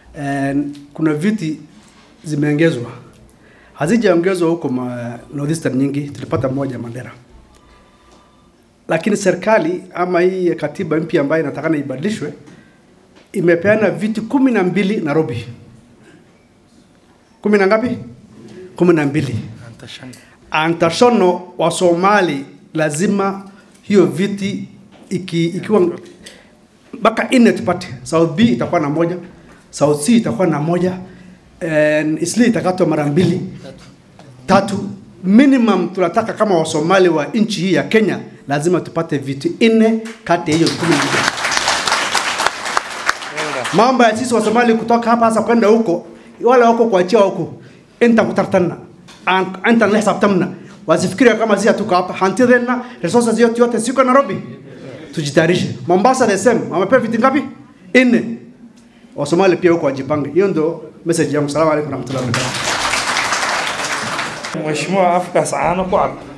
And kuna viti zimeongezwa, hazijaongezwa huko ma northeastern nyingi, tulipata moja Mandera, lakini serikali ama hii katiba mpya ambayo inatakana ibadilishwe imepeana viti kumi na mbili Nairobi. Kumi na ngapi? Kumi na mbili. Antashono wa Somali lazima hiyo viti iki, ikiwa mpaka nne tupate. South B itakuwa na moja, South C itakuwa na moja, and Isli itakatwa mara mbili tatu. Minimum tunataka kama Wasomali wa nchi hii ya Kenya lazima tupate viti nne kati ya hiyo kumi na mbili. Mambo ya sisi Wasomali kutoka hapa sasa kwenda huko, wale wako kuachia huko, enta kutartana anta nlehesabtamna wasifikiria kama sisi hatuko hapa, hantidena resources yote yote siko Nairobi, tujitayarishe. Mombasa the same, wamepewa viti ngapi? Nne. Wasomali pia huko wajipange. Hiyo ndio message yangu. Salamu alaykum warahmatullahi wabarakatuh. Mheshimiwa afkaas caano ku cad